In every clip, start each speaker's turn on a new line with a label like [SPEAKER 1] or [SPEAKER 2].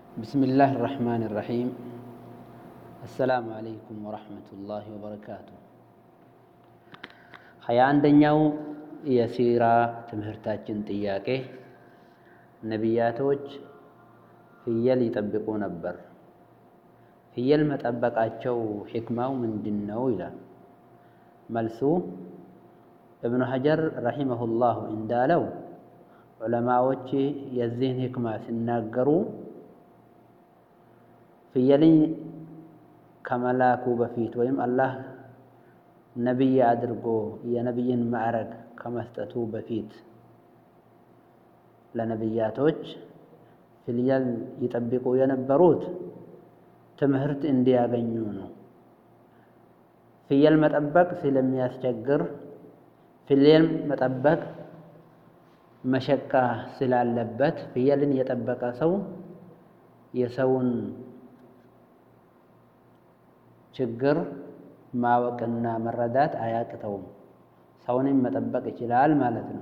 [SPEAKER 1] بسم الله الرحمن الرحيم السلام عليكم ورحمة الله وبركاته ሀያ አንደኛው የሲራ ትምህርታችን ጥያቄ ነቢያቶች ፍየል ይጠብቁ ነበር። ፍየል መጠበቃቸው ሕክማው ምንድን ነው ይላል። መልሱ እብኑ ሐጀር ረሂመሁላሁ እንዳለው ዑለማዎች የዚህን ሕክማ ሲናገሩ ፍየልን ከመላኩ በፊት ወይም አላህ ነቢይ አድርጎ የነቢይን ማዕረግ ከመስጠቱ በፊት ለነቢያቶች ፍየል ይጠብቁ የነበሩት ትምህርት እንዲያገኙ ነው። ፍየል መጠበቅ ስለሚያስቸግር፣ ፍየል መጠበቅ መሸቃ ስላለበት ፍየልን የጠበቀ ሰው የሰውን ችግር ማወቅና መረዳት አያቅተውም። ሰውንም መጠበቅ ይችላል ማለት ነው።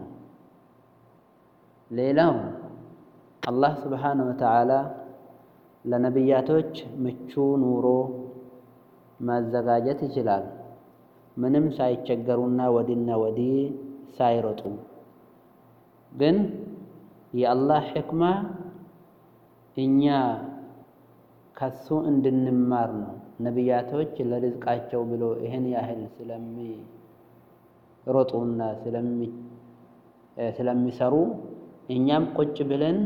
[SPEAKER 1] ሌላው አላህ ስብሓነ ወተዓላ ለነቢያቶች ምቹ ኑሮ ማዘጋጀት ይችላል። ምንም ሳይቸገሩና ወዲና ወዲህ ሳይሮጡ ግን የአላህ ሕክማ እኛ ከሱ እንድንማር ነው። ነቢያቶች ለርዝቃቸው ብሎ ይህን ያህል ስለሚሮጡና ስለሚሰሩ እኛም ቁጭ ብለን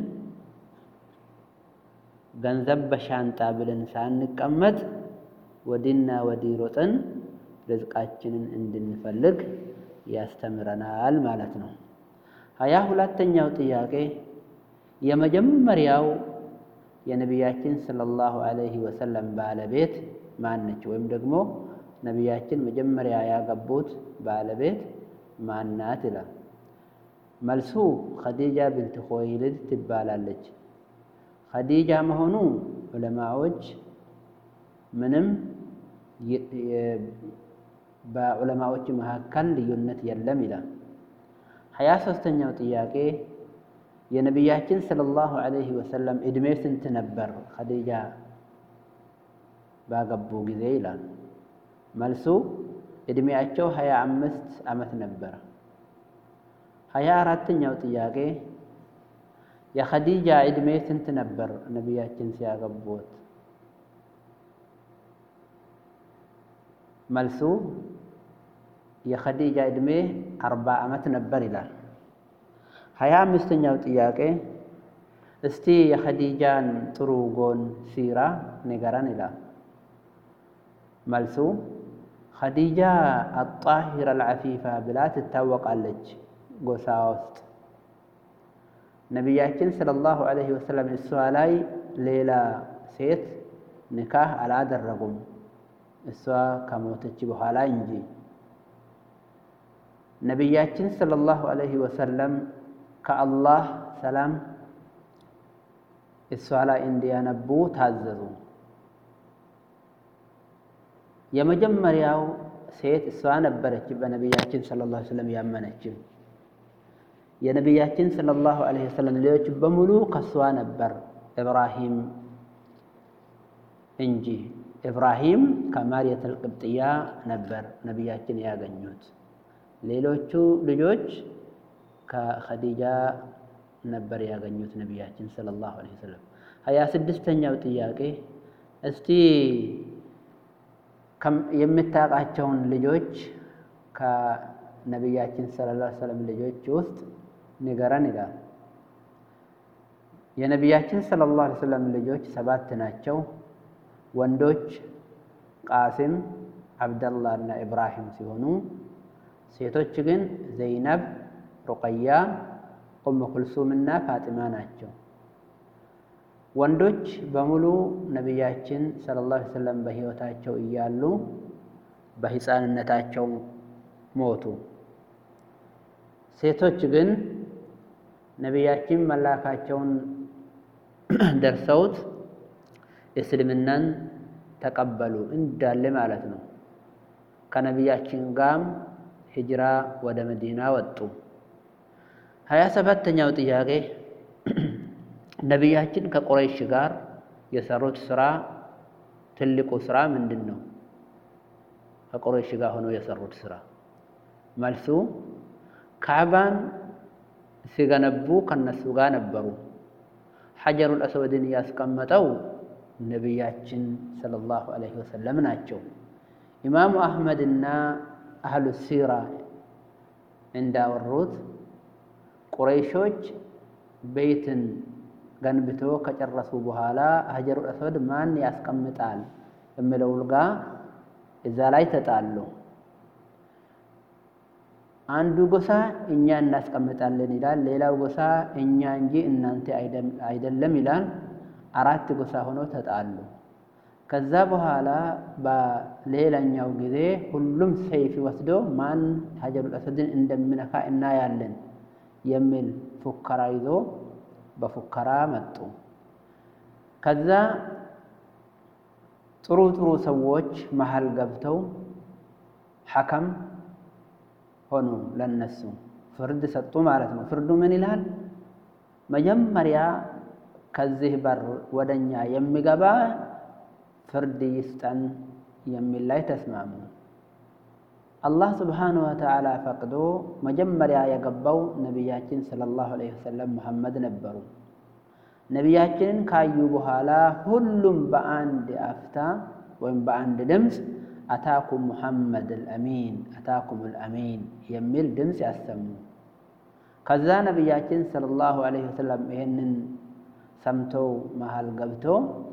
[SPEAKER 1] ገንዘብ በሻንጣ ብለን ሳንቀመጥ ወዲና ወዲህ ሮጠን ርዝቃችንን እንድንፈልግ ያስተምረናል ማለት ነው። ሀያ ሁለተኛው ጥያቄ የመጀመሪያው የነቢያችን ሰለላሁ ዐለይሂ ወሰለም ባለቤት ማነች? ወይም ደግሞ ነቢያችን መጀመሪያ ያገቡት ባለቤት ማናት? ይላል። መልሱ ኸዲጃ ብንት ኹወይሊድ ትባላለች። ኸዲጃ መሆኑ ዑለማዎች ምንም በዑለማዎች መካከል ልዩነት የለም ይላል። ሀያ ሦስተኛው ጥያቄ የነቢያችን ሰለላሁ ዐለይሂ ወሰለም ዕድሜ ስንት ነበር ኸዲጃ ባገቡ ጊዜ ይላል። መልሱ ዕድሜያቸው ሀያ አምስት ዓመት ነበር። ሀያ አራተኛው ጥያቄ የኸዲጃ ዕድሜ ስንት ነበር ነቢያችን ሲያገቡት? መልሱ የኸዲጃ ዕድሜ አርባ ዓመት ነበር ይላል። ሀያ አምስተኛው ጥያቄ እስቲ የኸዲጃን ጥሩ ጎን ሲራ ንገረን ይላል። መልሱ ኸዲጃ አጣሂር አልዓፊፋ ብላ ትታወቃለች ጎሳ ውስጥ። ነቢያችን ሰለላሁ ዐለይሂ ወሰለም እሷ ላይ ሌላ ሴት ንካህ አላደረጉም እሷ ከሞተች በኋላ እንጂ። ነቢያችን ሰለላሁ ዐለይሂ ወሰለም ከአላህ ሰላም እሷ ላይ እንዲያነቡ ታዘዙ። የመጀመሪያው ሴት እሷ ነበረች በነቢያችን ሰለላሁ ዐለይሂ ወሰለም ያመነችም። የነቢያችን ሰለላሁ ዐለይሂ ወሰለም ልጆች በሙሉ ከሷ ነበር ኢብራሂም እንጂ። ኢብራሂም ከማርየተል ቅብጥያ ነበር ነቢያችን ያገኙት። ሌሎቹ ልጆች ከኸዲጃ ነበር ያገኙት ነቢያችን ሰለላሁ ዐለይሂ ወሰለም። ሀያ ስድስተኛው ጥያቄ እስቲ የምታውቃቸውን ልጆች ከነቢያችን ሰለላሁ ዐለይሂ ወሰለም ልጆች ውስጥ ንገረን ይላል። የነቢያችን ሰለላሁ ዐለይሂ ወሰለም ልጆች ሰባት ናቸው። ወንዶች ቃሲም፣ አብደላህ እና ኢብራሂም ሲሆኑ ሴቶች ግን ዘይነብ፣ ሩቀያ፣ ኡም ኩልሱም እና ፋጢማ ናቸው። ወንዶች በሙሉ ነቢያችን ሰለላሁ ዐለይሂ ወሰለም በሕይወታቸው እያሉ በሕፃንነታቸው ሞቱ። ሴቶች ግን ነቢያችን መላካቸውን ደርሰውት እስልምናን ተቀበሉ እንዳለ ማለት ነው። ከነቢያችን ጋርም ሂጅራ ወደ መዲና ወጡ። ሀያ ሰባተኛው ጥያቄ ነቢያችን ከቁረይሽ ጋር የሰሩት ስራ ትልቁ ስራ ምንድን ነው? ከቁረይሽ ጋር ሆነው የሰሩት ስራ መልሱ ካዕባን ሲገነቡ ከነሱ ጋር ነበሩ። ሐጀሩል አስወድን ያስቀመጠው ነቢያችን ሰለላሁ ዐለይሂ ወሰለም ናቸው። ኢማሙ አሕመድና አህሉ ሲራ እንዳወሩት ቁረይሾች ቤትን ገንብቶ ከጨረሱ በኋላ ሐጀሩል አስወድ ማን ያስቀምጣል የሚለው ጋ እዛ ላይ ተጣሉ። አንዱ ጎሳ እኛ እናስቀምጣለን ይላል፣ ሌላው ጎሳ እኛ እንጂ እናንተ አይደለም ይላል። አራት ጎሳ ሆነው ተጣሉ። ከዛ በኋላ በሌላኛው ጊዜ ሁሉም ሰይፍ ወስዶ ማን ሐጀሩል አስወድን እንደሚነካ እናያለን የሚል ፉከራ ይዞ በፉከራ መጡ። ከዛ ጥሩ ጥሩ ሰዎች መሀል ገብተው ሐከም ሆኑ። ለነሱ ፍርድ ሰጡ ማለት ነው። ፍርዱ ምን ይላል? መጀመሪያ ከዚህ በር ወደኛ የሚገባ ፍርድ ይስጠን የሚል ላይ ተስማሙ። አላህ ስብሓነሁ ወተዓላ ፈቅዶ መጀመሪያ የገባው ነቢያችን ሰለላሁ ዐለይሂ ወሰለም መሐመድ ነበሩ። ነቢያችንን ካዩ በኋላ ሁሉም በአንድ አፍታ ወይም በአንድ ድምፅ አታኩም ሙሐመድ አልአሚን አታኩም አልአሚን የሚል ድምፅ ያሰሙ። ከዛ ነቢያችን ሰለላሁ ዐለይሂ ወሰለም ይህንን ሰምተው መሃል ገብቶ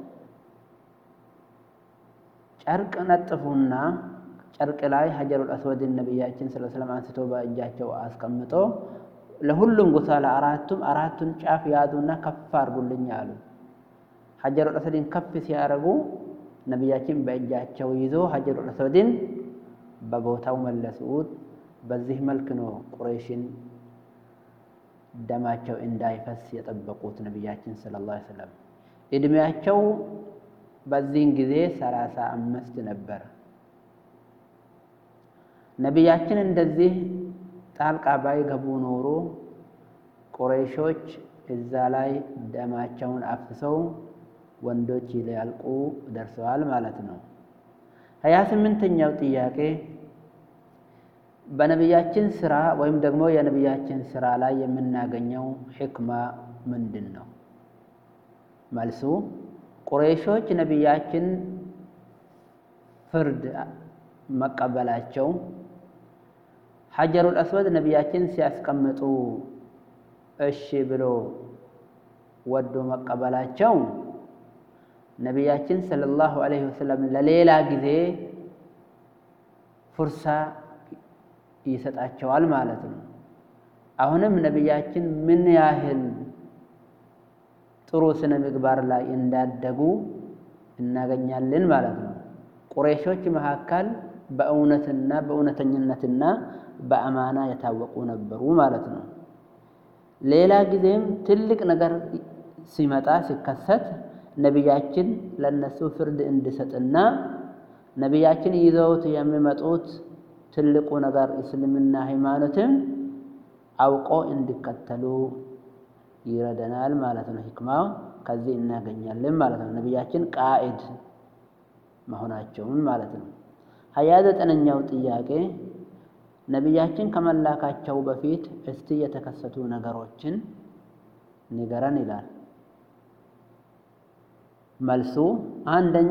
[SPEAKER 1] ጨርቅ ነጥፉና ጨርቅ ላይ ሐጀሩል አስወድን ነቢያችን ሰለላሁ ዐለይሂ ወሰለም አንስቶ በእጃቸው አስቀምጦ ለሁሉም ጎሳ ለአራቱም አራቱን ጫፍ ያዙና ከፍ አድርጉልኝ አሉ። ሐጀሩል አስወድን ከፍ ሲያደርጉ ነቢያችን በእጃቸው ይዞ ሐጀሩል አስወድን በቦታው መለሱት። በዚህ መልክ ነው ቁረይሽን ደማቸው እንዳይፈስ የጠበቁት ነቢያችን ሰለላሁ ዐለይሂ ወሰለም። እድሜያቸው በዚህን ጊዜ ሰላሳ አምስት ነበር። ነቢያችን እንደዚህ ጣልቃ ባይገቡ ኖሮ ቁረይሾች እዛ ላይ ደማቸውን አፍሰው ወንዶች ሊያልቁ ደርሰዋል ማለት ነው። ሀያ ስምንተኛው ጥያቄ በነቢያችን ስራ ወይም ደግሞ የነቢያችን ስራ ላይ የምናገኘው ሕክማ ምንድን ነው? መልሱ ቁረይሾች ነቢያችን ፍርድ መቀበላቸው ሐጀሩል አስወድ ነቢያችን ሲያስቀምጡ እሺ ብሎ ወዶ መቀበላቸው ነቢያችን ሰለላሁ ዐለይሂ ወሰለም ለሌላ ጊዜ ፉርሳ ይሰጣቸዋል ማለት ነው። አሁንም ነቢያችን ምን ያህል ጥሩ ስነ ምግባር ላይ እንዳደጉ እናገኛለን ማለት ነው። ቁረይሾች መካከል በእውነትና በእውነተኝነትና በአማና የታወቁ ነበሩ ማለት ነው። ሌላ ጊዜም ትልቅ ነገር ሲመጣ ሲከሰት ነቢያችን ለነሱ ፍርድ እንዲሰጥና ነቢያችን ይዘውት የሚመጡት ትልቁ ነገር እስልምና ሃይማኖትም አውቆ እንዲከተሉ ይረደናል ማለት ነው። ሂክማው ከዚህ እናገኛለን ማለት ነው። ነቢያችን ቃኢድ መሆናቸውን ማለት ነው። ሀያ ዘጠነኛው ጥያቄ ነቢያችን ከመላካቸው በፊት እስቲ የተከሰቱ ነገሮችን ንገረን ይላል። መልሱ አንደኛ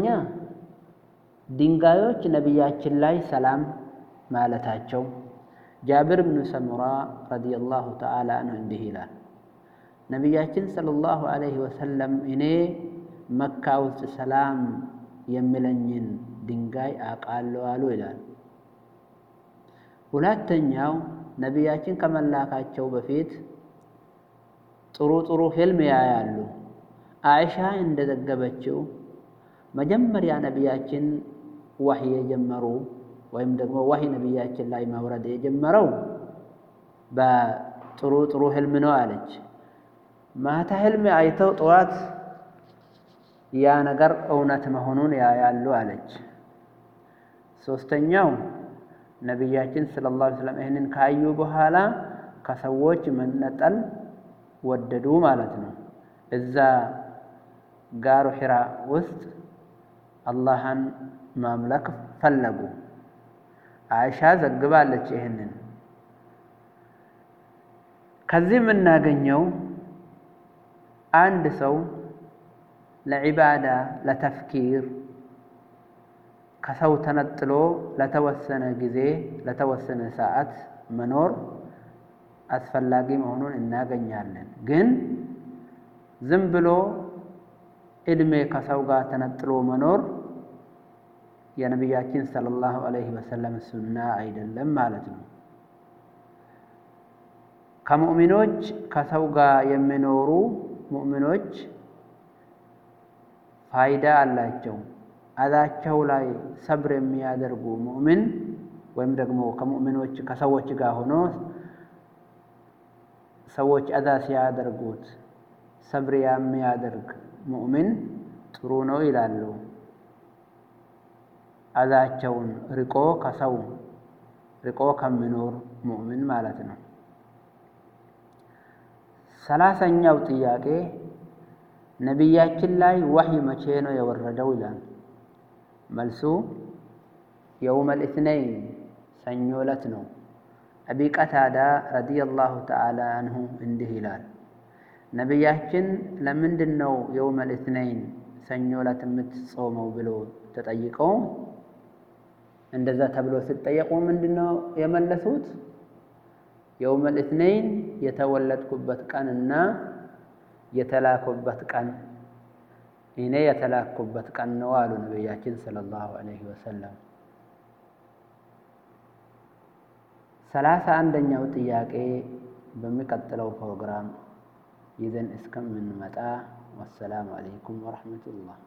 [SPEAKER 1] ድንጋዮች ነቢያችን ላይ ሰላም ማለታቸው። ጃብር ብኑ ሰሙራ ረዲየላሁ ተዓላ አንሁ እንዲህ ይላል፣ ነቢያችን ሰለላሁ ዐለይሂ ወሰለም እኔ መካ ውስጥ ሰላም የሚለኝን ድንጋይ አውቃለሁ አሉ ይላል። ሁለተኛው ነቢያችን ከመላካቸው በፊት ጥሩ ጥሩ ህልም ያያሉ። አይሻ እንደዘገበችው መጀመሪያ ነቢያችን ዋህይ የጀመሩ ወይም ደግሞ ዋህይ ነቢያችን ላይ መውረድ የጀመረው በጥሩ ጥሩ ህልም ነው አለች። ማታ ህልም አይተው ጠዋት ያ ነገር እውነት መሆኑን ያያሉ አለች። ሶስተኛው ነቢያችን ሰለላሁ ዐለይሂ ወሰለም ይህንን ካዩ በኋላ ከሰዎች መነጠል ወደዱ ማለት ነው። እዛ ጋሩ ሒራ ውስጥ አላህን ማምለክ ፈለጉ። አይሻ ዘግባለች ይህንን። ከዚህ የምናገኘው አንድ ሰው ለዒባዳ ለተፍኪር ከሰው ተነጥሎ ለተወሰነ ጊዜ ለተወሰነ ሰዓት መኖር አስፈላጊ መሆኑን እናገኛለን። ግን ዝም ብሎ ዕድሜ ከሰው ጋር ተነጥሎ መኖር የነቢያችን ሰለላሁ ዐለይሂ ወሰለም ሱና አይደለም ማለት ነው። ከሙእሚኖች ከሰው ጋር የሚኖሩ ሙእሚኖች ፋይዳ አላቸው። አዛቸው ላይ ሰብር የሚያደርጉ ሙእሚን ወይም ደግሞ ከሙእሚኖች ከሰዎች ጋር ሆኖ ሰዎች አዛ ሲያደርጉት ሰብር የሚያደርግ ሙእሚን ጥሩ ነው ይላሉ። አዛቸውን ርቆ ከሰው ርቆ ከሚኖር ሙእሚን ማለት ነው። ሰላሳኛው ጥያቄ ነቢያችን ላይ ወህይ መቼ ነው የወረደው ይላል። መልሱ የውመል ኢትነይን ሰኞ ዕለት ነው። አቢ ቀታዳ ረዲየላሁ ተዓላ አንሁ እንዲህ ይላል፣ ነቢያችን ለምንድን ነው የውመል ኢትነይን ሰኞ ዕለት የምትጾመው ብሎ ተጠይቀው እንደዛ ተብሎ ሲጠየቁ ምንድን ነው የመለሱት? የውመል ኢትነይን የተወለድኩበት ቀንና የተላኩበት ቀን እኔ የተላኩበት ቀን ነው አሉ ነቢያችን ሰለላሁ ዐለይሂ ወሰለም። ሰላሳ አንደኛው ጥያቄ በሚቀጥለው ፕሮግራም ይዘን እስከምንመጣ ወሰላሙ ዐለይኩም ወረሕመቱላህ።